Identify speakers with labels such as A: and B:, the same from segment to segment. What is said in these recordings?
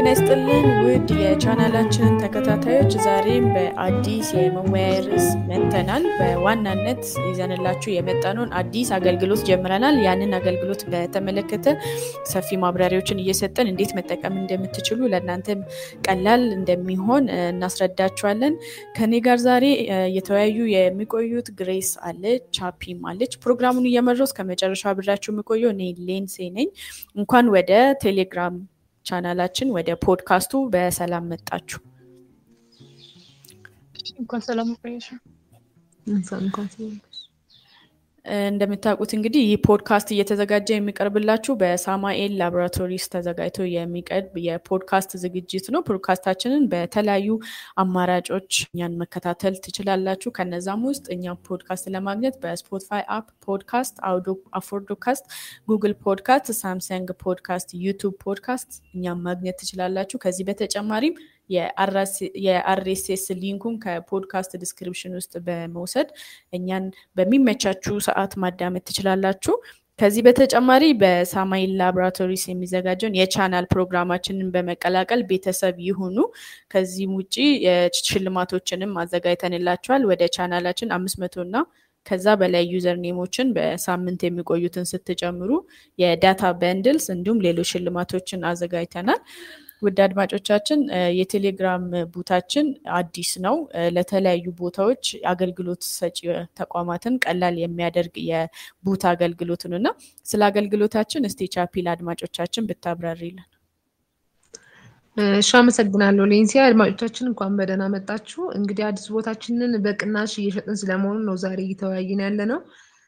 A: ጤና ይስጥልን ውድ የቻናላችንን ተከታታዮች፣ ዛሬም በአዲስ የመወያያ ርዕስ መጥተናል። በዋናነት ይዘንላችሁ የመጣነውን አዲስ አገልግሎት ጀምረናል። ያንን አገልግሎት በተመለከተ ሰፊ ማብራሪያዎችን እየሰጠን እንዴት መጠቀም እንደምትችሉ ለእናንተም ቀላል እንደሚሆን እናስረዳችኋለን። ከኔ ጋር ዛሬ እየተወያዩ የሚቆዩት ግሬስ አለች፣ ቻፒም አለች። ፕሮግራሙን እየመራው እስከ መጨረሻ አብሬያችሁ የምቆየው እኔ ሌንሴ ነኝ። እንኳን ወደ ቴሌግራም ቻናላችን ወደ ፖድካስቱ በሰላም መጣችሁ።
B: እንኳን ሰላም ቆየሽ።
A: እንደምታውቁት እንግዲህ ይህ ፖድካስት እየተዘጋጀ የሚቀርብላችሁ በሳማኤል ላቦራቶሪስ ተዘጋጅቶ የሚቀርብ የፖድካስት ዝግጅት ነው። ፖድካስታችንን በተለያዩ አማራጮች እኛን መከታተል ትችላላችሁ። ከነዛም ውስጥ እኛም ፖድካስት ለማግኘት በስፖቲፋይ አፕ ፖድካስት፣ አፎርዶካስት፣ ጉግል ፖድካስት፣ ሳምሰንግ ፖድካስት፣ ዩቱብ ፖድካስት እኛም ማግኘት ትችላላችሁ። ከዚህ በተጨማሪም የአርኤስኤስ ሊንኩን ከፖድካስት ዲስክሪፕሽን ውስጥ በመውሰድ እኛን በሚመቻችሁ ሰዓት ማዳመጥ ትችላላችሁ። ከዚህ በተጨማሪ በሳማይል ላቦራቶሪስ የሚዘጋጀውን የቻናል ፕሮግራማችንን በመቀላቀል ቤተሰብ ይሁኑ። ከዚህም ውጭ ሽልማቶችንም አዘጋጅተንላቸዋል። ወደ ቻናላችን አምስት መቶ እና ከዛ በላይ ዩዘር ኔሞችን በሳምንት የሚቆዩትን ስትጨምሩ የዳታ በንድልስ እንዲሁም ሌሎች ሽልማቶችን አዘጋጅተናል። ውድ አድማጮቻችን የቴሌግራም ቡታችን አዲስ ነው። ለተለያዩ ቦታዎች አገልግሎት ሰጪ ተቋማትን ቀላል የሚያደርግ የቡት አገልግሎት ነው እና ስለ አገልግሎታችን እስቲ ቻፒ ለአድማጮቻችን ብታብራሪልን።
C: እሺ፣ አመሰግናለሁ ሌንሲያ። አድማጮቻችን እንኳን በደህና መጣችሁ። እንግዲህ አዲስ ቦታችንን በቅናሽ እየሸጥን ስለመሆኑ ነው ዛሬ እየተወያየን ያለ ነው።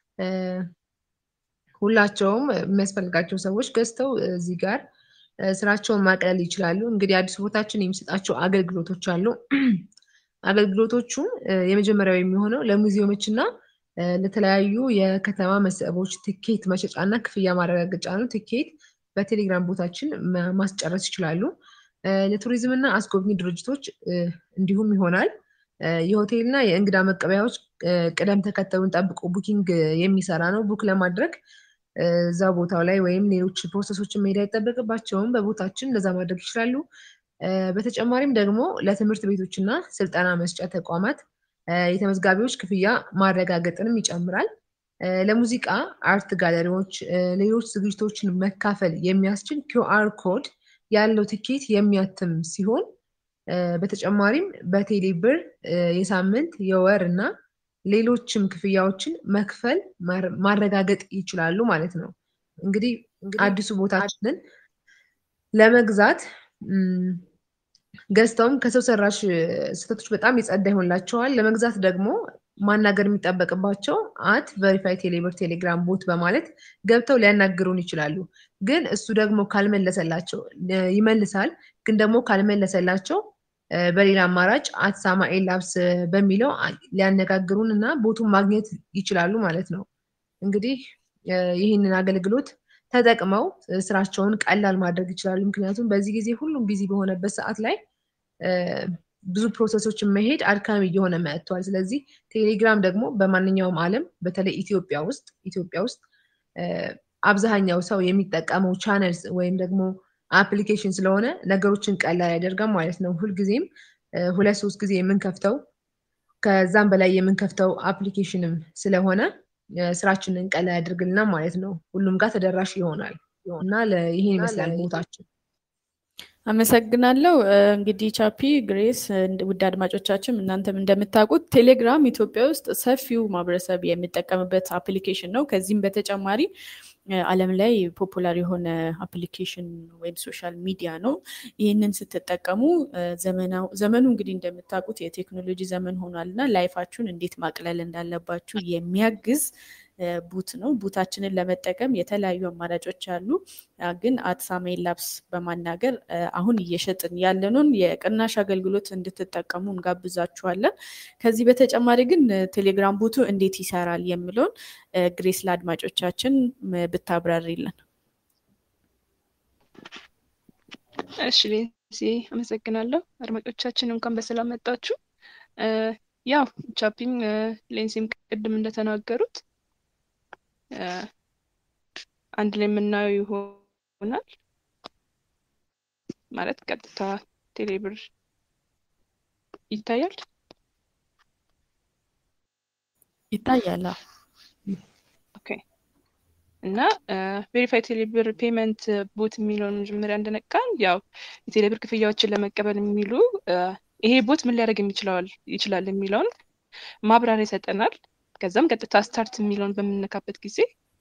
C: ሁላቸውም የሚያስፈልጋቸው ሰዎች ገዝተው እዚህ ጋር ስራቸውን ማቅለል ይችላሉ። እንግዲህ አዲስ ቦታችን የሚሰጣቸው አገልግሎቶች አሉ። አገልግሎቶቹም የመጀመሪያው የሚሆነው ለሙዚየሞች እና ለተለያዩ የከተማ መስህቦች ትኬት መሸጫ እና ክፍያ ማረጋገጫ ነው። ትኬት በቴሌግራም ቦታችን ማስጨረስ ይችላሉ። ለቱሪዝም እና አስጎብኚ ድርጅቶች እንዲሁም ይሆናል። የሆቴል እና የእንግዳ መቀበያዎች ቅደም ተከተሉን ጠብቆ ቡኪንግ የሚሰራ ነው። ቡክ ለማድረግ እዛ ቦታው ላይ ወይም ሌሎች ፕሮሰሶችን መሄድ አይጠበቅባቸውም። በቦታችን እንደዛ ማድረግ ይችላሉ። በተጨማሪም ደግሞ ለትምህርት ቤቶች እና ስልጠና መስጫ ተቋማት የተመዝጋቢዎች ክፍያ ማረጋገጥንም ይጨምራል። ለሙዚቃ አርት ጋለሪዎች፣ ሌሎች ዝግጅቶችን መካፈል የሚያስችል ኪውአር ኮድ ያለው ትኬት የሚያትም ሲሆን በተጨማሪም በቴሌ ብር የሳምንት የወር እና ሌሎችም ክፍያዎችን መክፈል ማረጋገጥ ይችላሉ ማለት ነው። እንግዲህ አዲሱ ቦታችንን ለመግዛት ገዝተውም ከሰው ሰራሽ ስህተቶች በጣም የጸዳ ይሆንላቸዋል። ለመግዛት ደግሞ ማናገር የሚጠበቅባቸው አት ቨሪፋይ ቴሌብር ቴሌግራም ቦት በማለት ገብተው ሊያናግሩን ይችላሉ። ግን እሱ ደግሞ ካልመለሰላቸው ይመልሳል። ግን ደግሞ ካልመለሰላቸው በሌላ አማራጭ አት ሳማኤል ላብስ በሚለው ሊያነጋግሩን እና ቦቱን ማግኘት ይችላሉ ማለት ነው። እንግዲህ ይህንን አገልግሎት ተጠቅመው ስራቸውን ቀላል ማድረግ ይችላሉ። ምክንያቱም በዚህ ጊዜ ሁሉም ቢዚ በሆነበት ሰዓት ላይ ብዙ ፕሮሰሶችን መሄድ አድካሚ እየሆነ መጥቷል። ስለዚህ ቴሌግራም ደግሞ በማንኛውም ዓለም በተለይ ኢትዮጵያ ውስጥ ኢትዮጵያ ውስጥ አብዛኛው ሰው የሚጠቀመው ቻነልስ ወይም ደግሞ አፕሊኬሽን ስለሆነ ነገሮችን ቀላል ያደርጋል ማለት ነው። ሁልጊዜም ሁለት ሶስት ጊዜ የምንከፍተው ከዛም በላይ የምንከፍተው አፕሊኬሽንም ስለሆነ ስራችንን ቀላል ያደርግልናል ማለት ነው። ሁሉም ጋር ተደራሽ ይሆናል እና ይሄን ይመስላል ቦታችን።
A: አመሰግናለሁ። እንግዲህ ቻፒ ግሬስ፣ ውድ አድማጮቻችን እናንተም እንደምታውቁት ቴሌግራም ኢትዮጵያ ውስጥ ሰፊው ማህበረሰብ የሚጠቀምበት አፕሊኬሽን ነው። ከዚህም በተጨማሪ ዓለም ላይ ፖፑላር የሆነ አፕሊኬሽን ወይም ሶሻል ሚዲያ ነው። ይህንን ስትጠቀሙ ዘመኑ እንግዲህ እንደምታውቁት የቴክኖሎጂ ዘመን ሆኗል እና ላይፋችሁን እንዴት ማቅለል እንዳለባችሁ የሚያግዝ ቡት ነው። ቡታችንን ለመጠቀም የተለያዩ አማራጮች አሉ። ግን አት ሳማኤል ላብስ በማናገር አሁን እየሸጥን ያለንን የቅናሽ አገልግሎት እንድትጠቀሙ እንጋብዛችኋለን። ከዚህ በተጨማሪ ግን ቴሌግራም ቡቱ እንዴት ይሰራል የሚለውን ግሬስ ለአድማጮቻችን ብታብራሪልን።
B: እሺ ሌንሲ፣ አመሰግናለሁ። አድማጮቻችን እንኳን በሰላም መጣችሁ። ያው ቻፒም ሌንሲም ቅድም እንደተናገሩት አንድ ላይ የምናየው ይሆናል። ማለት ቀጥታ ቴሌብር ይታያል
A: ይታያል።
B: ኦኬ እና ቬሪፋይ ቴሌብር ፔመንት ቦት የሚለውን መጀመሪያ እንደነቃን ያው የቴሌብር ክፍያዎችን ለመቀበል የሚሉ ይሄ ቦት ምን ሊያደርግ ይችላል የሚለውን ማብራሪያ ይሰጠናል። ከዛም ቀጥታ ስታርት የሚለውን በምንነካበት ጊዜ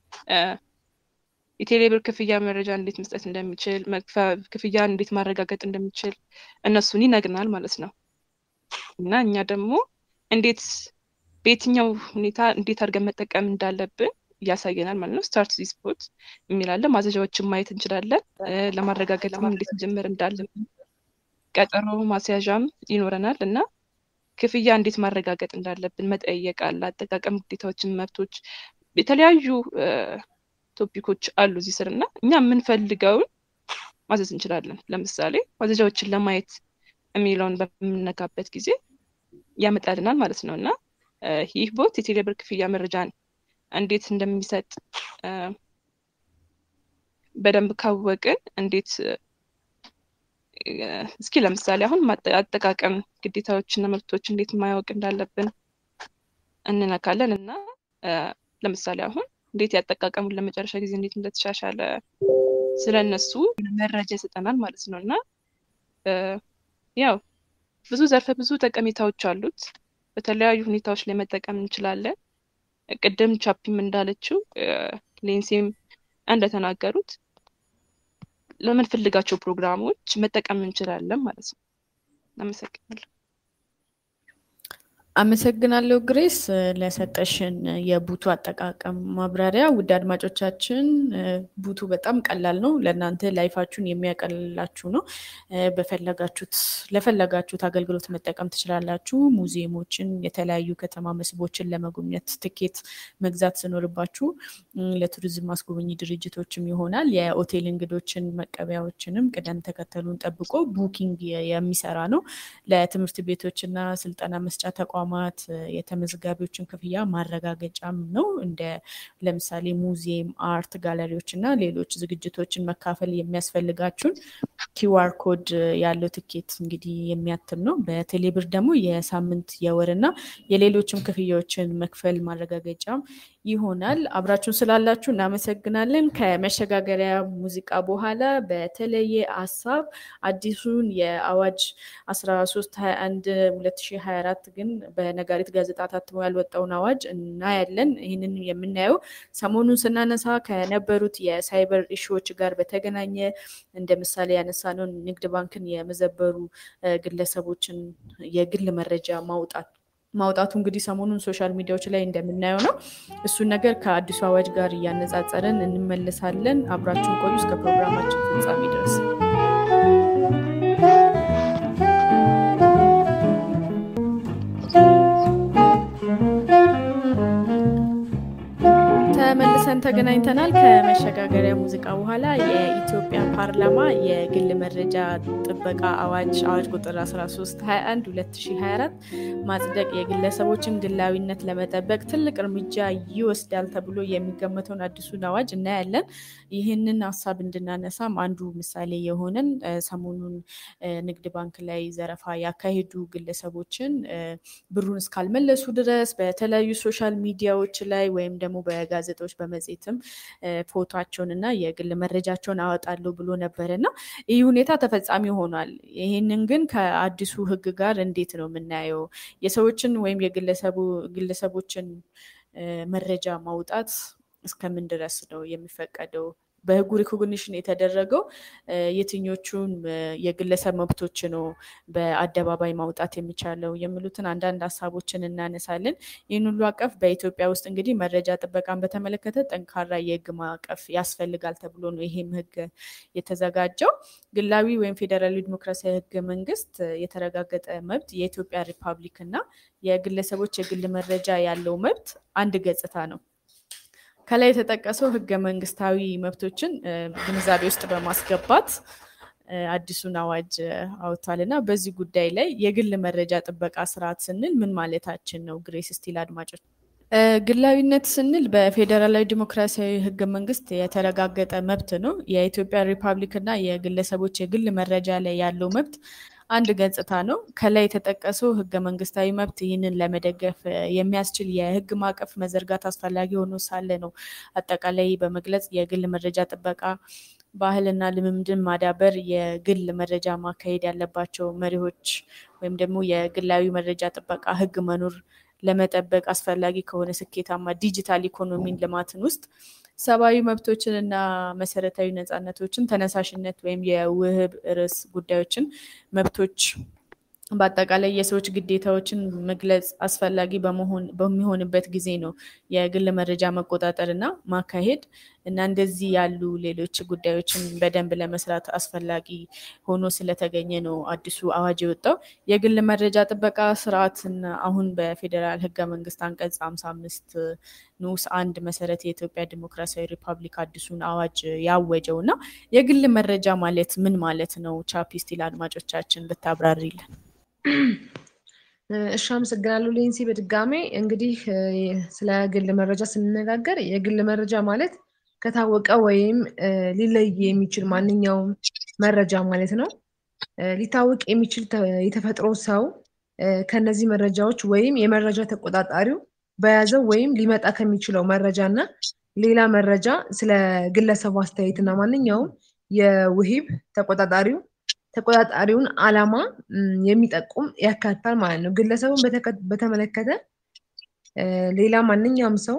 B: የቴሌብር ክፍያ መረጃ እንዴት መስጠት እንደሚችል ክፍያ እንዴት ማረጋገጥ እንደሚችል እነሱን ይነግናል ማለት ነው። እና እኛ ደግሞ እንዴት በየትኛው ሁኔታ እንዴት አድርገን መጠቀም እንዳለብን ያሳየናል ማለት ነው። ስታርት ዚስ ቦት የሚላለ ማዘዣዎችን ማየት እንችላለን። ለማረጋገጥም እንዴት መጀመር እንዳለብን ቀጠሮ ማስያዣም ይኖረናል እና ክፍያ እንዴት ማረጋገጥ እንዳለብን መጠየቅ አለ። አጠቃቀም ግዴታዎችን፣ መብቶች፣ የተለያዩ ቶፒኮች አሉ እዚህ ስር እና እኛ የምንፈልገውን ማዘዝ እንችላለን። ለምሳሌ ማዘዣዎችን ለማየት የሚለውን በምንነካበት ጊዜ ያመጣልናል ማለት ነው እና ይህ ቦት የቴሌብር ክፍያ መረጃን እንዴት እንደሚሰጥ በደንብ ካወቅን እንዴት እስኪ ለምሳሌ አሁን አጠቃቀም ግዴታዎችና መብቶች እንዴት ማያወቅ እንዳለብን እንነካለን እና ለምሳሌ አሁን እንዴት ያጠቃቀሙን ለመጨረሻ ጊዜ እንዴት እንደተሻሻለ ስለነሱ መረጃ ይሰጠናል ማለት ነው እና ያው ብዙ ዘርፈ ብዙ ጠቀሜታዎች አሉት። በተለያዩ ሁኔታዎች ላይ መጠቀም እንችላለን። ቅድም ቻፒም እንዳለችው ሌንሴም እንደተናገሩት ለምንፈልጋቸው ፕሮግራሞች መጠቀም እንችላለን ማለት ነው። አመሰግናለሁ።
A: አመሰግናለሁ ግሬስ ለሰጠሽን የቡቱ አጠቃቀም ማብራሪያ። ውድ አድማጮቻችን ቡቱ በጣም ቀላል ነው። ለእናንተ ላይፋችሁን የሚያቀልላችሁ ነው። በፈለጋችሁት ለፈለጋችሁት አገልግሎት መጠቀም ትችላላችሁ። ሙዚየሞችን፣ የተለያዩ ከተማ መስህቦችን ለመጎብኘት ትኬት መግዛት ሲኖርባችሁ ለቱሪዝም ማስጎብኝ ድርጅቶችም ይሆናል። የሆቴል እንግዶችን መቀበያዎችንም ቅደም ተከተሉን ጠብቆ ቡኪንግ የሚሰራ ነው። ለትምህርት ቤቶችና ስልጠና መስጫ ተቋማት የተመዝጋቢዎችን ክፍያ ማረጋገጫም ነው። እንደ ለምሳሌ ሙዚየም፣ አርት ጋለሪዎች እና ሌሎች ዝግጅቶችን መካፈል የሚያስፈልጋችሁን ኪዋር ኮድ ያለው ትኬት እንግዲህ የሚያትም ነው። በቴሌብር ደግሞ የሳምንት የወር እና የሌሎችም ክፍያዎችን መክፈል ማረጋገጫም ይሆናል። አብራችሁን ስላላችሁ እናመሰግናለን። ከመሸጋገሪያ ሙዚቃ በኋላ በተለየ ሀሳብ አዲሱን የአዋጅ 1321 2024 ግን በነጋሪት ጋዜጣ ታትሞ ያልወጣውን አዋጅ እናያለን። ይህንን የምናየው ሰሞኑን ስናነሳ ከነበሩት የሳይበር ኢሹዎች ጋር በተገናኘ እንደ ምሳሌ ያነሳነውን ንግድ ባንክን የመዘበሩ ግለሰቦችን የግል መረጃ ማውጣት ማውጣቱ እንግዲህ ሰሞኑን ሶሻል ሚዲያዎች ላይ እንደምናየው ነው። እሱን ነገር ከአዲሱ አዋጅ ጋር እያነጻጸረን እንመለሳለን። አብራችሁን ቆዩ እስከ ፕሮግራማችን ፍጻሜ ድረስ። ተመልሰን ተገናኝተናል። ከመሸጋገሪያ ሙዚቃ በኋላ የኢትዮጵያ ፓርላማ የግል መረጃ ጥበቃ አዋጅ አዋጅ ቁጥር 1321 2024 ማጽደቅ የግለሰቦችን ግላዊነት ለመጠበቅ ትልቅ እርምጃ ይወስዳል ተብሎ የሚገመተውን አዲሱን አዋጅ እናያለን። ይህንን ሀሳብ እንድናነሳም አንዱ ምሳሌ የሆነን ሰሞኑን ንግድ ባንክ ላይ ዘረፋ ያካሄዱ ግለሰቦችን ብሩን እስካልመለሱ ድረስ በተለያዩ ሶሻል ሚዲያዎች ላይ ወይም ደግሞ በጋዜጦች በመጽሔትም ፎቶቸውን እና የግል መረጃቸውን አወጣለሁ ብሎ ነበር እና ይህ ሁኔታ ተፈጻሚ ሆኗል። ይህንን ግን ከአዲሱ ሕግ ጋር እንዴት ነው የምናየው? የሰዎችን ወይም የግለሰቦችን መረጃ ማውጣት እስከምን ድረስ ነው የሚፈቀደው? በህጉ ሪኮግኒሽን የተደረገው የትኞቹን የግለሰብ መብቶች ነው በአደባባይ ማውጣት የሚቻለው የሚሉትን አንዳንድ ሀሳቦችን እናነሳለን። ይህን ሁሉ አቀፍ በኢትዮጵያ ውስጥ እንግዲህ መረጃ ጥበቃን በተመለከተ ጠንካራ የህግ ማዕቀፍ ያስፈልጋል ተብሎ ነው ይሄም ህግ የተዘጋጀው። ግላዊ ወይም ፌዴራላዊ ዲሞክራሲያዊ ህገ መንግስት የተረጋገጠ መብት የኢትዮጵያ ሪፐብሊክ እና የግለሰቦች የግል መረጃ ያለው መብት አንድ ገጽታ ነው። ከላይ የተጠቀሰው ህገ መንግስታዊ መብቶችን ግንዛቤ ውስጥ በማስገባት አዲሱን አዋጅ አውጥቷል እና በዚህ ጉዳይ ላይ የግል መረጃ ጥበቃ ስርዓት ስንል ምን ማለታችን ነው? ግሬስ ስቲል አድማጮች ግላዊነት ስንል በፌዴራላዊ ዲሞክራሲያዊ ህገ መንግስት የተረጋገጠ መብት ነው። የኢትዮጵያ ሪፐብሊክ እና የግለሰቦች የግል መረጃ ላይ ያለው መብት አንድ ገጽታ ነው። ከላይ የተጠቀሰው ህገ መንግስታዊ መብት ይህንን ለመደገፍ የሚያስችል የህግ ማዕቀፍ መዘርጋት አስፈላጊ ሆኖ ሳለ ነው አጠቃላይ በመግለጽ የግል መረጃ ጥበቃ ባህልና ልምምድን ማዳበር፣ የግል መረጃ ማካሄድ ያለባቸው መሪዎች ወይም ደግሞ የግላዊ መረጃ ጥበቃ ህግ መኖር ለመጠበቅ አስፈላጊ ከሆነ ስኬታማ ዲጂታል ኢኮኖሚን ልማትን ውስጥ ሰብአዊ መብቶችን እና መሰረታዊ ነፃነቶችን ተነሳሽነት ወይም የውህብ ርዕስ ጉዳዮችን መብቶች በአጠቃላይ የሰዎች ግዴታዎችን መግለጽ አስፈላጊ በሚሆንበት ጊዜ ነው የግል መረጃ መቆጣጠር እና ማካሄድ እና እንደዚህ ያሉ ሌሎች ጉዳዮችን በደንብ ለመስራት አስፈላጊ ሆኖ ስለተገኘ ነው አዲሱ አዋጅ የወጣው። የግል መረጃ ጥበቃ ስርዓትን አሁን በፌዴራል ህገ መንግስት አንቀጽ ሀምሳ አምስት ንዑስ አንድ መሰረት የኢትዮጵያ ዲሞክራሲያዊ ሪፐብሊክ አዲሱን አዋጅ ያወጀው እና የግል መረጃ ማለት ምን ማለት ነው? ቻፒስቲ ለአድማጮቻችን ብታብራሪልን።
C: እሺ፣ አመሰግናለሁ ሌንሲ። በድጋሜ እንግዲህ ስለ ግል መረጃ ስንነጋገር የግል መረጃ ማለት ከታወቀ ወይም ሊለይ የሚችል ማንኛውም መረጃ ማለት ነው። ሊታወቅ የሚችል የተፈጥሮ ሰው ከነዚህ መረጃዎች ወይም የመረጃ ተቆጣጣሪው በያዘው ወይም ሊመጣ ከሚችለው መረጃ እና ሌላ መረጃ ስለ ግለሰቡ አስተያየት እና ማንኛውም የውሂብ ተቆጣጣሪው ተቆጣጣሪውን ዓላማ የሚጠቁም ያካትታል ማለት ነው። ግለሰቡን በተመለከተ ሌላ ማንኛውም ሰው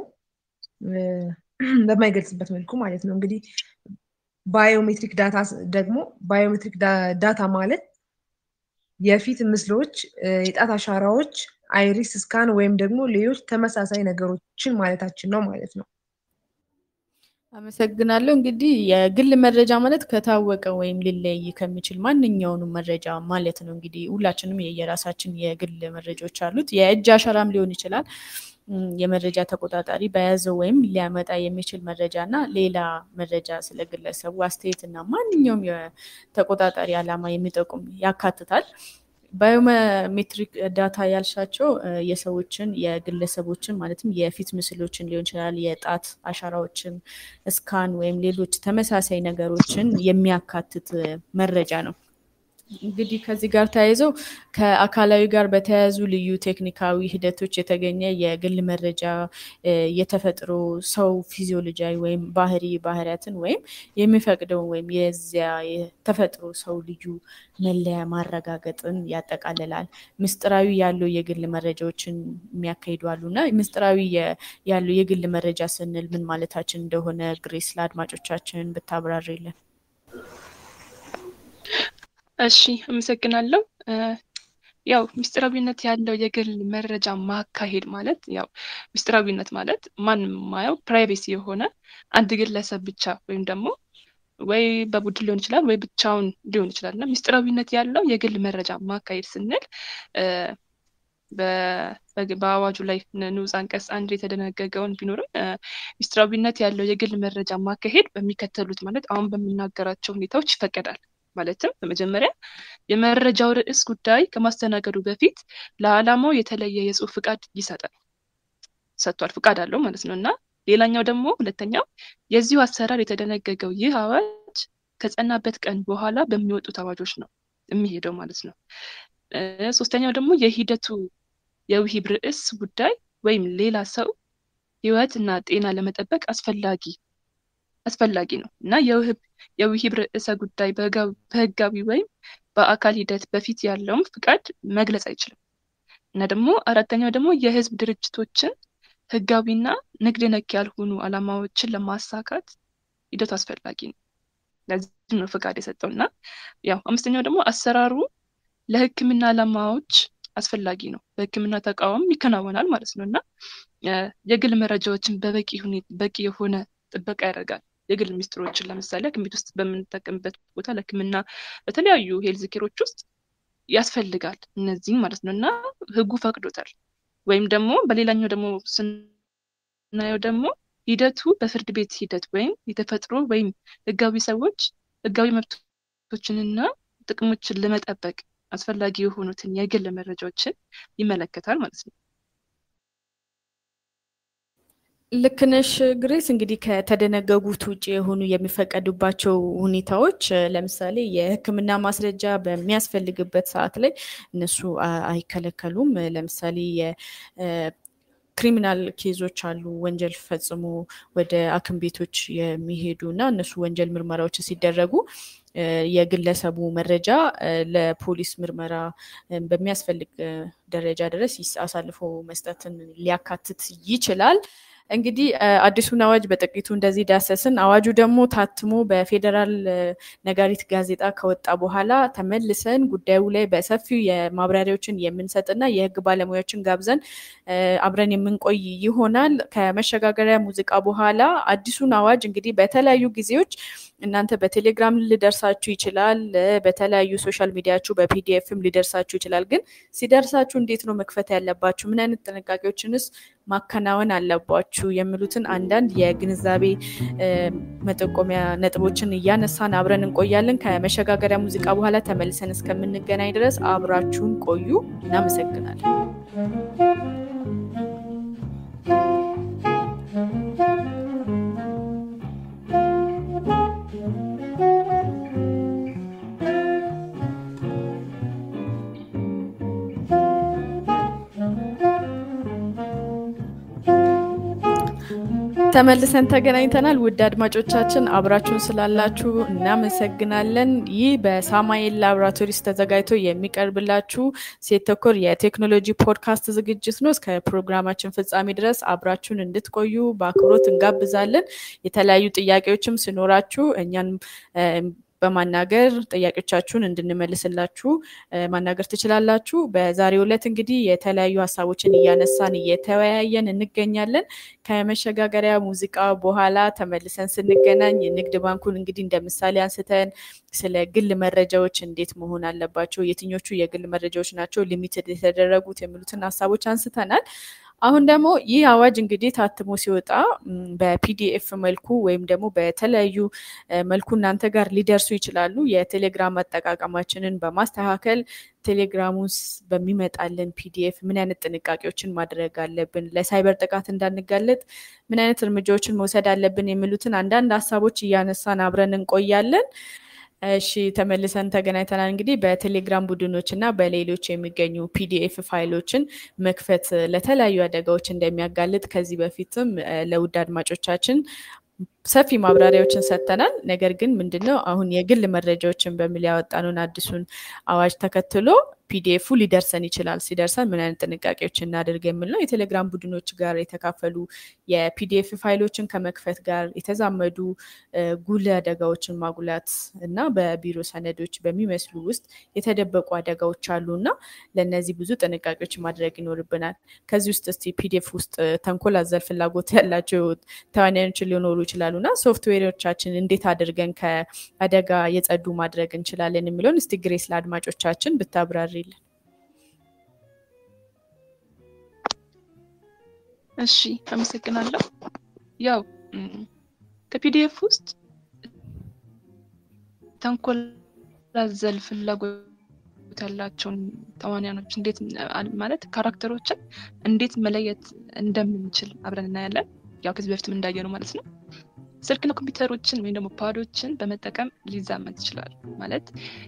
C: በማይገልጽበት መልኩ ማለት ነው። እንግዲህ ባዮሜትሪክ ዳታ ደግሞ ባዮሜትሪክ ዳታ ማለት የፊት ምስሎች፣ የጣት አሻራዎች፣ አይሪስ ስካን ወይም ደግሞ ሌሎች ተመሳሳይ ነገሮችን ማለታችን ነው ማለት ነው።
A: አመሰግናለሁ። እንግዲህ የግል መረጃ ማለት ከታወቀ ወይም ሊለይ ከሚችል ማንኛውንም መረጃ ማለት ነው። እንግዲህ ሁላችንም የየራሳችን የግል መረጃዎች አሉት። የእጅ አሻራም ሊሆን ይችላል። የመረጃ ተቆጣጣሪ በያዘው ወይም ሊያመጣ የሚችል መረጃ እና ሌላ መረጃ ስለ ግለሰቡ አስተያየት እና ማንኛውም የተቆጣጣሪ ዓላማ የሚጠቁም ያካትታል። ባዮሜትሪክ ዳታ ያልሻቸው የሰዎችን የግለሰቦችን ማለትም የፊት ምስሎችን ሊሆን ይችላል፣ የጣት አሻራዎችን፣ ስካን ወይም ሌሎች ተመሳሳይ ነገሮችን የሚያካትት መረጃ ነው። እንግዲህ ከዚህ ጋር ተያይዘው ከአካላዊ ጋር በተያያዙ ልዩ ቴክኒካዊ ሂደቶች የተገኘ የግል መረጃ የተፈጥሮ ሰው ፊዚዮሎጂያዊ ወይም ባህሪ ባህሪያትን ወይም የሚፈቅደውን ወይም የዚያ የተፈጥሮ ሰው ልዩ መለያ ማረጋገጥን ያጠቃልላል። ምስጢራዊ ያለው የግል መረጃዎችን የሚያካሂዱ አሉ እና ምስጢራዊ ያለው የግል መረጃ ስንል ምን ማለታችን እንደሆነ ግሬስ ለአድማጮቻችን ብታብራሪልን።
B: እሺ አመሰግናለሁ። ያው ምስጢራዊነት ያለው የግል መረጃ ማካሄድ ማለት ያው ምስጢራዊነት ማለት ማንም ማየው ፕራይቬሲ የሆነ አንድ ግለሰብ ብቻ ወይም ደግሞ ወይ በቡድን ሊሆን ይችላል ወይ ብቻውን ሊሆን ይችላል እና ምስጢራዊነት ያለው የግል መረጃ ማካሄድ ስንል በአዋጁ ላይ ንዑስ አንቀጽ አንድ የተደነገገውን ቢኖርም ምስጢራዊነት ያለው የግል መረጃ ማካሄድ በሚከተሉት ማለት አሁን በምናገራቸው ሁኔታዎች ይፈቀዳል። ማለትም በመጀመሪያ የመረጃው ርዕስ ጉዳይ ከማስተናገዱ በፊት ለዓላማው የተለየ የጽሁፍ ፍቃድ ይሰጣል ሰጥቷል፣ ፍቃድ አለው ማለት ነው እና ሌላኛው ደግሞ ሁለተኛው የዚሁ አሰራር የተደነገገው ይህ አዋጅ ከጸናበት ቀን በኋላ በሚወጡት አዋጆች ነው የሚሄደው ማለት ነው። ሶስተኛው ደግሞ የሂደቱ የውሂብ ርዕስ ጉዳይ ወይም ሌላ ሰው ህይወት እና ጤና ለመጠበቅ አስፈላጊ አስፈላጊ ነው እና የውህብ የውሂብ ርዕሰ ጉዳይ በህጋዊ ወይም በአካል ሂደት በፊት ያለውም ፍቃድ መግለጽ አይችልም እና ደግሞ አራተኛው ደግሞ የህዝብ ድርጅቶችን ህጋዊና ንግድ ነክ ያልሆኑ ዓላማዎችን ለማሳካት ሂደቱ አስፈላጊ ነው። ለዚህ ነው ፍቃድ የሰጠው እና ያው አምስተኛው ደግሞ አሰራሩ ለህክምና ዓላማዎች አስፈላጊ ነው። በህክምና ተቃውም ይከናወናል ማለት ነው እና የግል መረጃዎችን በበቂ በቂ የሆነ ጥበቃ ያደርጋል። የግል ሚስጥሮችን ለምሳሌ ሐኪም ቤት ውስጥ በምንጠቀምበት ቦታ ለህክምና በተለያዩ ሄልዝ ኬሮች ውስጥ ያስፈልጋል እነዚህም ማለት ነው እና ህጉ ፈቅዶታል። ወይም ደግሞ በሌላኛው ደግሞ ስናየው ደግሞ ሂደቱ በፍርድ ቤት ሂደት ወይም የተፈጥሮ ወይም ህጋዊ ሰዎች ህጋዊ መብቶችንና ጥቅሞችን ለመጠበቅ አስፈላጊ የሆኑትን የግል መረጃዎችን ይመለከታል ማለት ነው።
A: ልክነሽ ግሬስ እንግዲህ ከተደነገጉት ውጭ የሆኑ የሚፈቀዱባቸው ሁኔታዎች ለምሳሌ የሕክምና ማስረጃ በሚያስፈልግበት ሰዓት ላይ እነሱ አይከለከሉም። ለምሳሌ ክሪሚናል ኬዞች አሉ። ወንጀል ፈጽሞ ወደ ሐኪም ቤቶች የሚሄዱ እና እነሱ ወንጀል ምርመራዎች ሲደረጉ የግለሰቡ መረጃ ለፖሊስ ምርመራ በሚያስፈልግ ደረጃ ድረስ አሳልፎ መስጠትን ሊያካትት ይችላል። እንግዲህ አዲሱን አዋጅ በጥቂቱ እንደዚህ ዳሰስን። አዋጁ ደግሞ ታትሞ በፌዴራል ነጋሪት ጋዜጣ ከወጣ በኋላ ተመልሰን ጉዳዩ ላይ በሰፊው የማብራሪያዎችን የምንሰጥና የህግ ባለሙያዎችን ጋብዘን አብረን የምንቆይ ይሆናል። ከመሸጋገሪያ ሙዚቃ በኋላ አዲሱን አዋጅ እንግዲህ በተለያዩ ጊዜዎች እናንተ በቴሌግራም ሊደርሳችሁ ይችላል። በተለያዩ ሶሻል ሚዲያችሁ በፒዲኤፍም ሊደርሳችሁ ይችላል። ግን ሲደርሳችሁ እንዴት ነው መክፈት ያለባችሁ? ምን አይነት ጥንቃቄዎችንስ ማከናወን አለባችሁ? የሚሉትን አንዳንድ የግንዛቤ መጠቆሚያ ነጥቦችን እያነሳን አብረን እንቆያለን። ከመሸጋገሪያ ሙዚቃ በኋላ ተመልሰን እስከምንገናኝ ድረስ አብራችሁን ቆዩ። እናመሰግናለን። ተመልሰን ተገናኝተናል። ውድ አድማጮቻችን አብራችሁን ስላላችሁ እናመሰግናለን። ይህ በሳማኤል ላቦራቶሪስ ተዘጋጅቶ የሚቀርብላችሁ ሴት ተኮር የቴክኖሎጂ ፖድካስት ዝግጅት ነው። እስከ ፕሮግራማችን ፍጻሜ ድረስ አብራችሁን እንድትቆዩ በአክብሮት እንጋብዛለን። የተለያዩ ጥያቄዎችም ሲኖራችሁ እኛን በማናገር ጥያቄዎቻችሁን እንድንመልስላችሁ ማናገር ትችላላችሁ። በዛሬው ዕለት እንግዲህ የተለያዩ ሀሳቦችን እያነሳን እየተወያየን እንገኛለን። ከመሸጋገሪያ ሙዚቃ በኋላ ተመልሰን ስንገናኝ የንግድ ባንኩን እንግዲህ እንደ ምሳሌ አንስተን ስለ ግል መረጃዎች እንዴት መሆን አለባቸው፣ የትኞቹ የግል መረጃዎች ናቸው ሊሚትድ የተደረጉት የሚሉትን ሀሳቦች አንስተናል። አሁን ደግሞ ይህ አዋጅ እንግዲህ ታትሞ ሲወጣ በፒዲኤፍ መልኩ ወይም ደግሞ በተለያዩ መልኩ እናንተ ጋር ሊደርሱ ይችላሉ። የቴሌግራም አጠቃቀማችንን በማስተካከል ቴሌግራም ውስጥ በሚመጣልን ፒዲኤፍ ምን አይነት ጥንቃቄዎችን ማድረግ አለብን፣ ለሳይበር ጥቃት እንዳንጋለጥ ምን አይነት እርምጃዎችን መውሰድ አለብን የሚሉትን አንዳንድ ሀሳቦች እያነሳን አብረን እንቆያለን። እሺ ተመልሰን ተገናኝተናል። እንግዲህ በቴሌግራም ቡድኖች እና በሌሎች የሚገኙ ፒዲኤፍ ፋይሎችን መክፈት ለተለያዩ አደጋዎች እንደሚያጋልጥ ከዚህ በፊትም ለውድ አድማጮቻችን ሰፊ ማብራሪያዎችን ሰጥተናል። ነገር ግን ምንድነው አሁን የግል መረጃዎችን በሚል ያወጣነውን አዲሱን አዋጅ ተከትሎ ፒዲኤፉ ሊደርሰን ይችላል። ሲደርሰን ምን አይነት ጥንቃቄዎች እናድርግ የሚል ነው። የቴሌግራም ቡድኖች ጋር የተካፈሉ የፒዲኤፍ ፋይሎችን ከመክፈት ጋር የተዛመዱ ጉልህ አደጋዎችን ማጉላት እና በቢሮ ሰነዶች በሚመስሉ ውስጥ የተደበቁ አደጋዎች አሉ እና ለእነዚህ ብዙ ጥንቃቄዎች ማድረግ ይኖርብናል። ከዚህ ውስጥ እስቲ ፒዲኤፍ ውስጥ ተንኮል አዘል ፍላጎት ያላቸው ተዋናዮች ሊኖሩ ይችላሉ እና ሶፍትዌሮቻችን እንዴት አድርገን ከአደጋ የጸዱ ማድረግ እንችላለን የሚለውን እስቲ ግሬስ ለአድማጮቻችን ብታብራሪልን።
B: እሺ አመሰግናለሁ። ያው ከፒዲኤፍ ውስጥ ተንኮል አዘል ፍላጎት ያላቸውን ተዋንያኖች እንዴት ማለት ካራክተሮችን እንዴት መለየት እንደምንችል አብረን እናያለን። ያው ከዚህ በፊትም እንዳየነው ማለት ነው። ስልክና ኮምፒውተሮችን ወይም ደግሞ ፓዶችን በመጠቀም ሊዛመት ይችላል። ማለት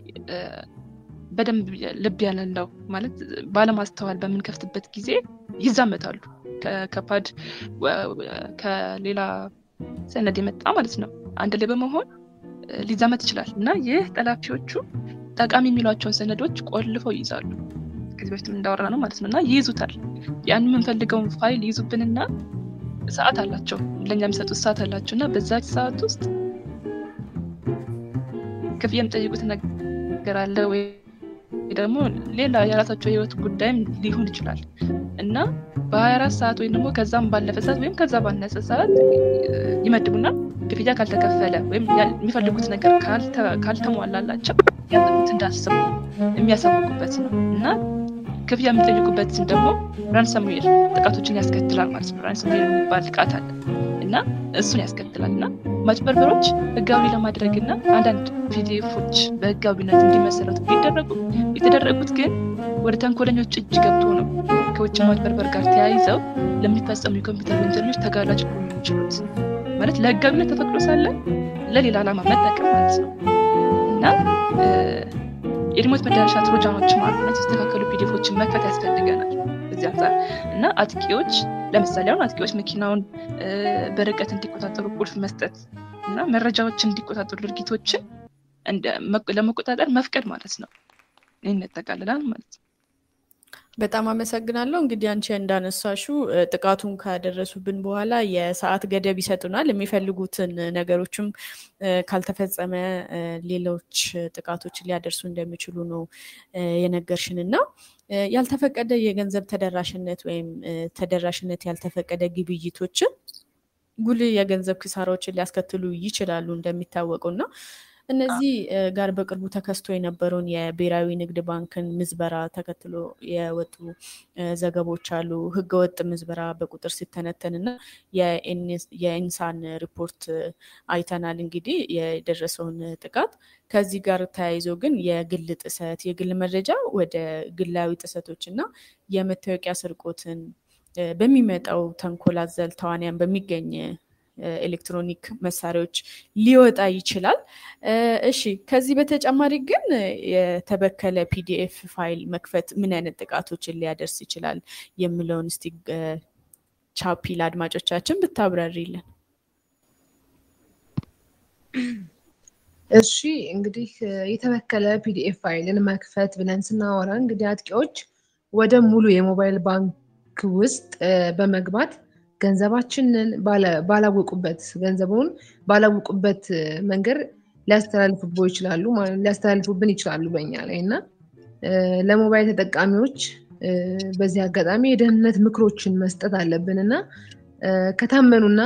B: በደንብ ልብ ያለለው ማለት ባለማስተዋል በምንከፍትበት ጊዜ ይዛመታሉ። ከፓድ ከሌላ ሰነድ የመጣ ማለት ነው አንድ ላይ በመሆን ሊዛመት ይችላል እና ይህ ጠላፊዎቹ ጠቃሚ የሚሏቸውን ሰነዶች ቆልፈው ይይዛሉ። ከዚህ በፊት እንዳወራ ነው ማለት ነው እና ይይዙታል። ያን የምንፈልገውን ፋይል ይይዙብንና ሰዓት አላቸው ለእኛ የሚሰጡት ሰዓት አላቸው እና በዛች ሰዓት ውስጥ ክፍያ የሚጠይቁት ነገር አለ ወይ ደግሞ ሌላ የራሳቸው የህይወት ጉዳይም ሊሆን ይችላል እና በ24 ሰዓት ወይም ደግሞ ከዛም ባለፈ ሰዓት ወይም ከዛ ባነሰ ሰዓት ይመድቡና ክፍያ ካልተከፈለ ወይም የሚፈልጉት ነገር ካልተሟላላቸው ያጠቁት እንዳስቡ የሚያሳውቁበት ነው እና ክፍያ የሚጠይቁበትን ደግሞ ራንሰምዌር ጥቃቶችን ያስከትላል ማለት ነው። ራንሰምዌር የሚባል ጥቃት አለ እና እሱን ያስከትላል እና ማጭበርበሮች ህጋዊ ለማድረግ እና አንዳንድ ፒዲኤፎች በህጋዊነት እንዲመሰረቱ ቢደረጉ የተደረጉት ግን ወደ ተንኮለኞች እጅ ገብቶ ነው ከውጭ ማጭበርበር ጋር ተያይዘው ለሚፈጸሙ የኮምፒውተር ወንጀሎች ተጋላጭ ሊሆኑ የሚችሉት። ማለት ለህጋዊነት ተፈቅዶ ሳለ ለሌላ ዓላማ መጠቀም ማለት ነው እና የሪሞት መዳረሻ ትሮጃኖችም አሉ። የተስተካከሉ ፒዲፎችን መክፈት ያስፈልገናል እዚህ አንጻር እና አጥቂዎች ለምሳሌ አሁን አጥቂዎች መኪናውን በርቀት እንዲቆጣጠሩ ቁልፍ መስጠት እና መረጃዎችን እንዲቆጣጠሩ ድርጊቶችን ለመቆጣጠር መፍቀድ ማለት ነው። ይህን ያጠቃልላል ማለት ነው።
A: በጣም አመሰግናለሁ። እንግዲህ አንቺ እንዳነሳሹ ጥቃቱን ካደረሱብን በኋላ የሰዓት ገደብ ይሰጡናል። የሚፈልጉትን ነገሮችም ካልተፈጸመ ሌሎች ጥቃቶች ሊያደርሱ እንደሚችሉ ነው የነገርሽን እና ያልተፈቀደ የገንዘብ ተደራሽነት ወይም ተደራሽነት ያልተፈቀደ ግብይቶችን ጉልህ የገንዘብ ክሳራዎችን ሊያስከትሉ ይችላሉ እንደሚታወቀው እና እነዚህ ጋር በቅርቡ ተከስቶ የነበረውን የብሔራዊ ንግድ ባንክን ምዝበራ ተከትሎ የወጡ ዘገቦች አሉ። ህገወጥ ምዝበራ በቁጥር ሲተነተን እና የኢንሳን ሪፖርት አይተናል። እንግዲህ የደረሰውን ጥቃት ከዚህ ጋር ተያይዞ ግን የግል ጥሰት፣ የግል መረጃ ወደ ግላዊ ጥሰቶች እና የመታወቂያ ስርቆትን በሚመጣው ተንኮል አዘል ተዋንያን በሚገኝ ኤሌክትሮኒክ መሳሪያዎች ሊወጣ ይችላል። እሺ፣ ከዚህ በተጨማሪ ግን የተበከለ ፒዲኤፍ ፋይል መክፈት ምን አይነት ጥቃቶችን ሊያደርስ ይችላል የሚለውን እስቲ ቻፒ ለአድማጮቻችን ብታብራሪልን።
C: እሺ፣ እንግዲህ የተበከለ ፒዲኤፍ ፋይልን መክፈት ብለን ስናወራ እንግዲህ አጥቂዎች ወደ ሙሉ የሞባይል ባንክ ውስጥ በመግባት ገንዘባችንን ባላወቁበት ገንዘቡን ባላወቁበት መንገድ ሊያስተላልፉቦ ይችላሉ ሊያስተላልፉብን ይችላሉ በኛ ላይ እና ለሞባይል ተጠቃሚዎች በዚህ አጋጣሚ የደህንነት ምክሮችን መስጠት አለብን እና ከታመኑና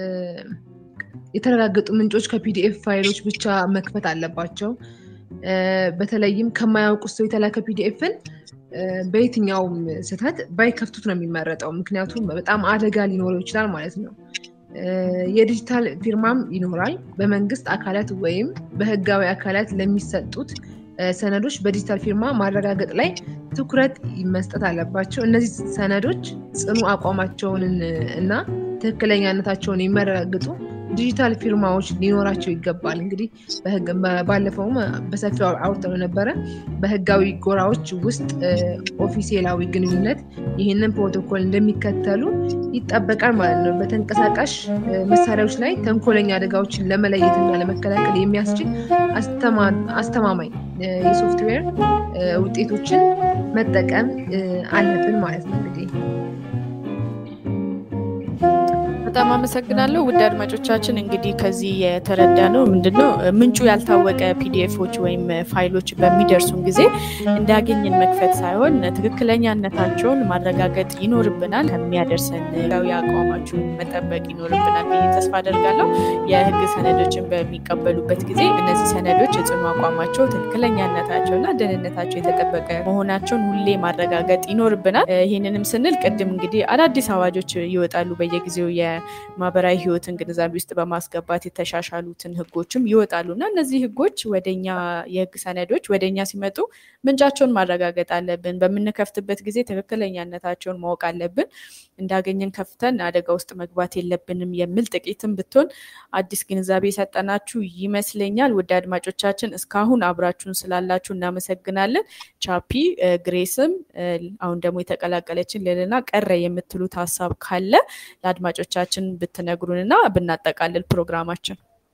C: የተረጋገጡ ምንጮች ከፒዲኤፍ ፋይሎች ብቻ መክፈት አለባቸው። በተለይም ከማያውቁት ሰው የተላከ ፒዲኤፍን በየትኛውም ስህተት ባይከፍቱት ነው የሚመረጠው። ምክንያቱም በጣም አደጋ ሊኖረው ይችላል ማለት ነው። የዲጂታል ፊርማም ይኖራል። በመንግስት አካላት ወይም በህጋዊ አካላት ለሚሰጡት ሰነዶች በዲጂታል ፊርማ ማረጋገጥ ላይ ትኩረት መስጠት አለባቸው። እነዚህ ሰነዶች ጽኑ አቋማቸውን እና ትክክለኛነታቸውን የሚያረጋግጡ ዲጂታል ፊርማዎች ሊኖራቸው ይገባል። እንግዲህ ባለፈውም በሰፊው አውርተው ነበረ። በህጋዊ ጎራዎች ውስጥ ኦፊሴላዊ ግንኙነት ይህንን ፕሮቶኮል እንደሚከተሉ ይጠበቃል ማለት ነው። በተንቀሳቃሽ መሳሪያዎች ላይ ተንኮለኛ አደጋዎችን ለመለየት እና ለመከላከል የሚያስችል አስተማማኝ የሶፍትዌር ውጤቶችን መጠቀም አለብን ማለት ነው እንግዲህ
A: በጣም አመሰግናለሁ ውድ አድማጮቻችን። እንግዲህ ከዚህ የተረዳ ነው ምንድነው ምንጩ ያልታወቀ ፒዲኤፎች ወይም ፋይሎች በሚደርሱን ጊዜ እንዳገኝን መክፈት ሳይሆን ትክክለኛነታቸውን ማረጋገጥ ይኖርብናል። ከሚያደርሰን ህጋዊ አቋማችሁን መጠበቅ ይኖርብናል ብዬ ተስፋ አደርጋለሁ። የህግ ሰነዶችን በሚቀበሉበት ጊዜ እነዚህ ሰነዶች የጽኑ አቋማቸው ትክክለኛነታቸው እና ደህንነታቸው የተጠበቀ መሆናቸውን ሁሌ ማረጋገጥ ይኖርብናል። ይህንንም ስንል ቅድም እንግዲህ አዳዲስ አዋጆች ይወጣሉ በየጊዜው የማህበራዊ ህይወትን ግንዛቤ ውስጥ በማስገባት የተሻሻሉትን ህጎችም ይወጣሉ እና እነዚህ ህጎች ወደኛ የህግ ሰነዶች ወደኛ ሲመጡ ምንጫቸውን ማረጋገጥ አለብን። በምንከፍትበት ጊዜ ትክክለኛነታቸውን ማወቅ አለብን። እንዳገኘን ከፍተን አደጋ ውስጥ መግባት የለብንም የሚል ጥቂትም ብትሆን አዲስ ግንዛቤ የሰጠናችሁ ይመስለኛል። ውድ አድማጮቻችን እስካሁን አብራችሁን ስላላችሁ እናመሰግናለን። ቻፒ ግሬስም አሁን ደግሞ የተቀላቀለችን ሌልና ቀረ የምትሉት ሀሳብ ካለ ለአድማጮቻችን ብትነግሩንና ብናጠቃልል ፕሮግራማችን።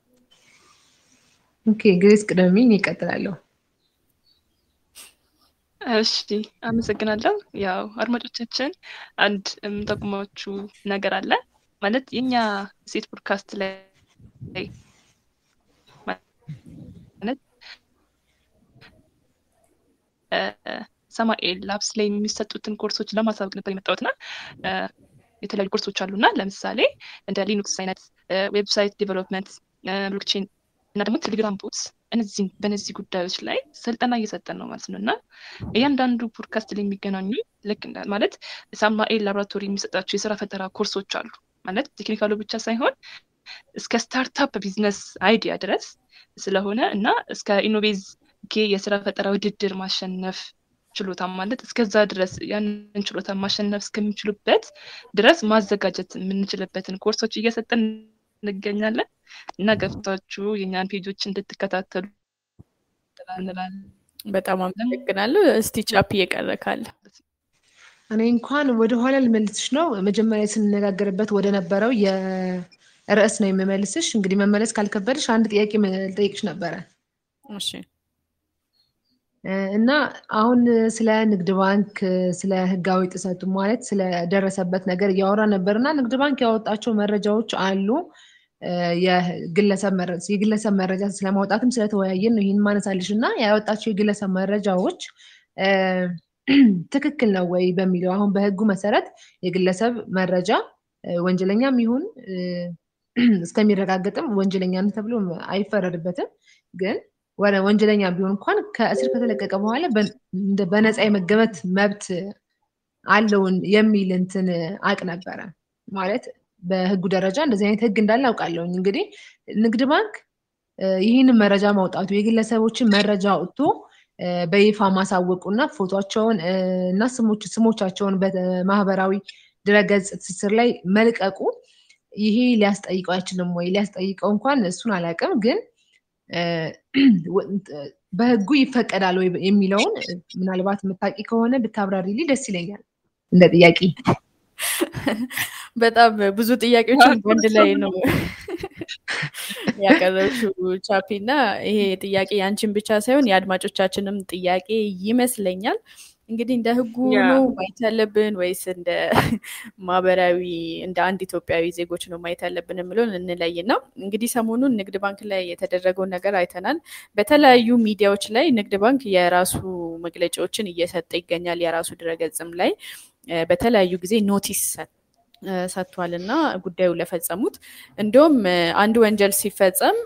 C: ኦኬ ግሬስ ቅደሚኝ ይቀጥላለሁ።
B: እሺ አመሰግናለሁ። ያው አድማጮቻችን አንድ የምጠቁማችሁ ነገር አለ ማለት የኛ ሴት ፖድካስት ላይ ማለት ሰማኤል ላብስ ላይ የሚሰጡትን ኮርሶች ለማሳወቅ ነበር የመጣሁትና የተለያዩ ኮርሶች አሉና ለምሳሌ እንደ ሊኑክስ አይነት ዌብሳይት ዴቨሎፕመንት፣ ብሎክቼን እና ደግሞ ቴሌግራም ቦትስ እነዚህን በእነዚህ ጉዳዮች ላይ ስልጠና እየሰጠን ነው ማለት ነው እና እያንዳንዱ ፖድካስት ላይ የሚገናኙ ልክ ማለት ሳማኤል ላቦራቶሪ የሚሰጣቸው የስራ ፈጠራ ኮርሶች አሉ ማለት ቴክኒካሉ ብቻ ሳይሆን እስከ ስታርታፕ ቢዝነስ አይዲያ ድረስ ስለሆነ እና እስከ ኢኖቬዝ ጌ የስራ ፈጠራ ውድድር ማሸነፍ ችሎታ ማለት እስከዛ ድረስ ያንን ችሎታ ማሸነፍ እስከሚችሉበት ድረስ ማዘጋጀት የምንችልበትን ኮርሶች እየሰጠን እንገኛለን እና ገብታችሁ የኛን ፔጆች እንድትከታተሉ እንላለን።
A: በጣም አመሰግናለሁ። እስቲ ቻፕ እየቀረ ካለ
C: እኔ እንኳን ወደኋላ ልመልስሽ ነው። መጀመሪያ ስንነጋገርበት ወደ ነበረው የርዕስ ነው የምመልስሽ። እንግዲህ መመለስ ካልከበድሽ አንድ ጥያቄ ልጠይቅሽ ነበረ
A: እሺ
C: እና አሁን ስለ ንግድ ባንክ ስለ ህጋዊ ጥሰቱ ማለት ስለደረሰበት ነገር እያወራ ነበር እና ንግድ ባንክ ያወጣቸው መረጃዎች አሉ። የግለሰብ መረጃ ስለማውጣትም ስለተወያየን ነው ይህን ማነሳልሽ እና ያወጣቸው የግለሰብ መረጃዎች ትክክል ነው ወይ በሚለው አሁን በህጉ መሰረት የግለሰብ መረጃ ወንጀለኛም ይሁን እስከሚረጋገጥም ወንጀለኛ ተብሎ አይፈረድበትም ግን ወደ ወንጀለኛ ቢሆን እንኳን ከእስር ከተለቀቀ በኋላ በነፃ የመገመት መብት አለውን የሚል እንትን አቅ ነበረ ማለት በህጉ ደረጃ እንደዚህ አይነት ህግ እንዳለ አውቃለሁኝ። እንግዲህ ንግድ ባንክ ይህንን መረጃ ማውጣቱ የግለሰቦችን መረጃ አውጥቶ በይፋ ማሳወቁ እና ፎቶቸውን እና ስሞቻቸውን በማህበራዊ ድረገጽ ትስስር ላይ መልቀቁ ይሄ ሊያስጠይቀው አይችልም ወይ? ሊያስጠይቀው እንኳን እሱን አላውቅም ግን በህጉ ይፈቀዳል ወይ የሚለውን ምናልባት የምታውቂ ከሆነ ብታብራሪልኝ ደስ ይለኛል። እንደ ጥያቄ
A: በጣም ብዙ ጥያቄዎችን በአንድ ላይ ነው ያቀረብሽው ቻፒ እና ይሄ ጥያቄ ያንቺን ብቻ ሳይሆን የአድማጮቻችንም ጥያቄ ይመስለኛል። እንግዲህ እንደ ህጉ ነው ማየት ያለብን ወይስ እንደ ማህበራዊ እንደ አንድ ኢትዮጵያዊ ዜጎች ነው ማየት ያለብን የምለውን እንለይ ነው። እንግዲህ ሰሞኑን ንግድ ባንክ ላይ የተደረገውን ነገር አይተናል። በተለያዩ ሚዲያዎች ላይ ንግድ ባንክ የራሱ መግለጫዎችን እየሰጠ ይገኛል። የራሱ ድረገጽም ላይ በተለያዩ ጊዜ ኖቲስ ሰጥቷል እና ጉዳዩ ለፈጸሙት እንዲሁም አንድ ወንጀል ሲፈጸም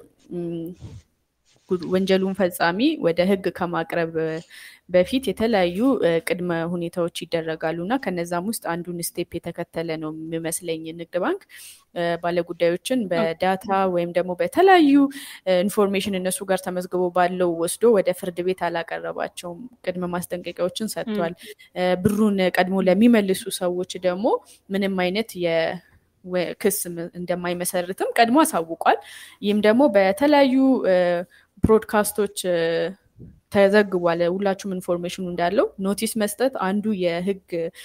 A: ወንጀሉን ፈጻሚ ወደ ህግ ከማቅረብ በፊት የተለያዩ ቅድመ ሁኔታዎች ይደረጋሉ እና ከነዛም ውስጥ አንዱን ስቴፕ የተከተለ ነው የሚመስለኝ ንግድ ባንክ ባለጉዳዮችን በዳታ ወይም ደግሞ በተለያዩ ኢንፎርሜሽን እነሱ ጋር ተመዝግቦ ባለው ወስዶ ወደ ፍርድ ቤት አላቀረባቸውም። ቅድመ ማስጠንቀቂያዎችን ሰጥቷል። ብሩን ቀድሞ ለሚመልሱ ሰዎች ደግሞ ምንም አይነት ክስ እንደማይመሰርትም ቀድሞ አሳውቋል። ይህም ደግሞ በተለያዩ ብሮድካስቶች ተዘግቧል። ሁላችሁም ኢንፎርሜሽኑ እንዳለው ኖቲስ መስጠት አንዱ የህግ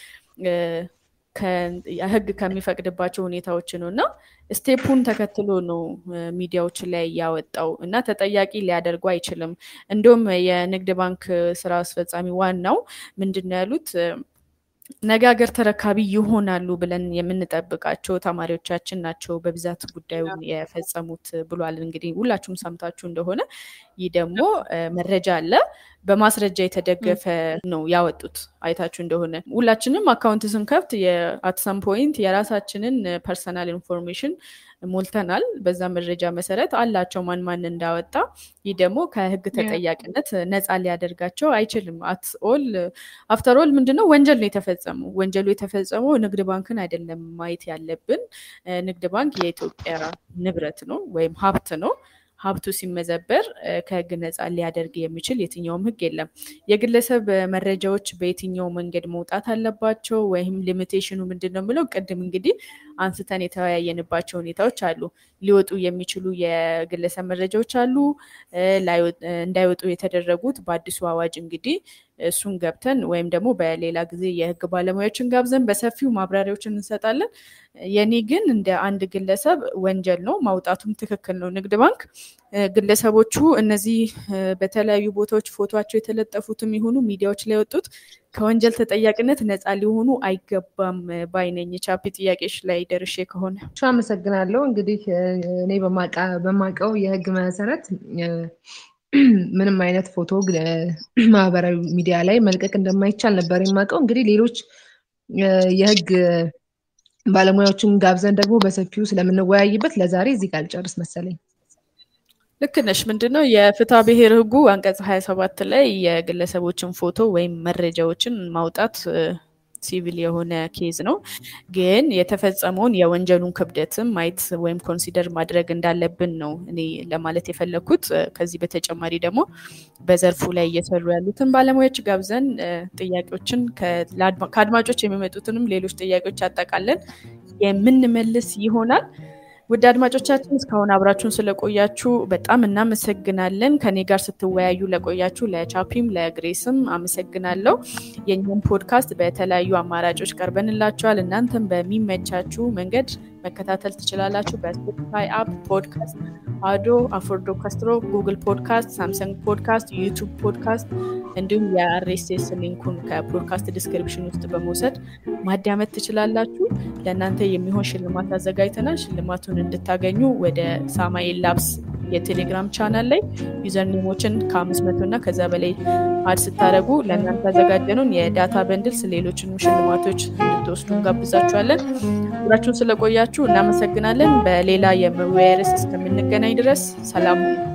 A: ህግ ከሚፈቅድባቸው ሁኔታዎች ነው እና ስቴፑን ተከትሎ ነው ሚዲያዎች ላይ ያወጣው እና ተጠያቂ ሊያደርጉ አይችልም። እንዲሁም የንግድ ባንክ ስራ አስፈጻሚ ዋናው ምንድን ነው ያሉት ነገ ሀገር ተረካቢ ይሆናሉ ብለን የምንጠብቃቸው ተማሪዎቻችን ናቸው በብዛት ጉዳዩን የፈጸሙት ብሏል። እንግዲህ ሁላችሁም ሰምታችሁ እንደሆነ ይህ ደግሞ መረጃ አለ፣ በማስረጃ የተደገፈ ነው ያወጡት። አይታችሁ እንደሆነ ሁላችንም አካውንት ስንከፍት የአትሰም ፖይንት የራሳችንን ፐርሰናል ኢንፎርሜሽን ሞልተናል። በዛ መረጃ መሰረት አላቸው ማን ማን እንዳወጣ። ይህ ደግሞ ከህግ ተጠያቂነት ነፃ ሊያደርጋቸው አይችልም። አትኦል አፍተር ኦል ምንድነው ወንጀል ነው የተፈጸመው። ወንጀሉ የተፈጸመው ንግድ ባንክን አይደለም ማየት ያለብን። ንግድ ባንክ የኢትዮጵያ ንብረት ነው ወይም ሀብት ነው። ሀብቱ ሲመዘበር ከህግ ነፃ ሊያደርግ የሚችል የትኛውም ህግ የለም። የግለሰብ መረጃዎች በየትኛው መንገድ መውጣት አለባቸው ወይም ሊሚቴሽኑ ምንድን ነው የምለው ቅድም እንግዲህ አንስተን የተወያየንባቸው ሁኔታዎች አሉ። ሊወጡ የሚችሉ የግለሰብ መረጃዎች አሉ፣ እንዳይወጡ የተደረጉት በአዲሱ አዋጅ እንግዲህ እሱን ገብተን ወይም ደግሞ በሌላ ጊዜ የህግ ባለሙያዎችን ጋብዘን በሰፊው ማብራሪያዎችን እንሰጣለን። የኔ ግን እንደ አንድ ግለሰብ ወንጀል ነው፣ ማውጣቱም ትክክል ነው። ንግድ ባንክ ግለሰቦቹ እነዚህ በተለያዩ ቦታዎች ፎቶቸው የተለጠፉትም ይሁኑ ሚዲያዎች ላይ የወጡት ከወንጀል ተጠያቂነት ነፃ ሊሆኑ አይገባም ባይነኝ። ቻፒ ጥያቄሽ ላይ ደርሼ ከሆነ
C: አመሰግናለሁ። እንግዲህ እኔ በማውቀው የህግ መሰረት ምንም አይነት ፎቶ ማህበራዊ ሚዲያ ላይ መልቀቅ እንደማይቻል ነበር የማውቀው። እንግዲህ ሌሎች የህግ ባለሙያዎችን ጋብዘን ደግሞ በሰፊው ስለምንወያይበት ለዛሬ እዚህ ጋር ልጨርስ መሰለኝ።
A: ልክ ነሽ። ምንድነው የፍትሐ ብሔር ህጉ አንቀጽ ሀያ ሰባት ላይ የግለሰቦችን ፎቶ ወይም መረጃዎችን ማውጣት ሲቪል የሆነ ኬዝ ነው። ግን የተፈጸመውን የወንጀሉን ክብደትም ማየት ወይም ኮንሲደር ማድረግ እንዳለብን ነው እኔ ለማለት የፈለግኩት። ከዚህ በተጨማሪ ደግሞ በዘርፉ ላይ እየሰሩ ያሉትን ባለሙያዎች ጋብዘን ጥያቄዎችን ከአድማጮች የሚመጡትንም ሌሎች ጥያቄዎች አጠቃለን የምንመልስ ይሆናል። ውድ አድማጮቻችን እስካሁን አብራችሁን ስለቆያችሁ በጣም እናመሰግናለን። ከኔ ጋር ስትወያዩ ለቆያችሁ ለቻፒም ለግሬስም አመሰግናለሁ። የእኛም ፖድካስት በተለያዩ አማራጮች ቀርበንላችኋል። እናንተም በሚመቻችሁ መንገድ መከታተል ትችላላችሁ። በስፖቲፋይ አፕ ፖድካስት፣ አዶ፣ አፎርዶ ካስትሮ፣ ጉግል ፖድካስት፣ ሳምሰንግ ፖድካስት፣ ዩቱብ ፖድካስት እንዲሁም የአርኤስኤስ ሊንኩን ከፖድካስት ዲስክሪፕሽን ውስጥ በመውሰድ ማዳመጥ ትችላላችሁ። ለእናንተ የሚሆን ሽልማት አዘጋጅተናል። ሽልማቱን እንድታገኙ ወደ ሳማኤል ላብስ የቴሌግራም ቻናል ላይ ዩዘር ኔሞችን ከአምስት መቶ እና ከዛ በላይ አድ ስታደረጉ ለእናንተ ያዘጋጀነውን የዳታ በንድልስ ሌሎችንም ሽልማቶች እንድትወስዱ እንጋብዛችኋለን። አብራችሁን ስለቆያችሁ እናመሰግናለን። በሌላ የመወያያ ርዕስ እስከምንገናኝ ድረስ ሰላም ሁኑ።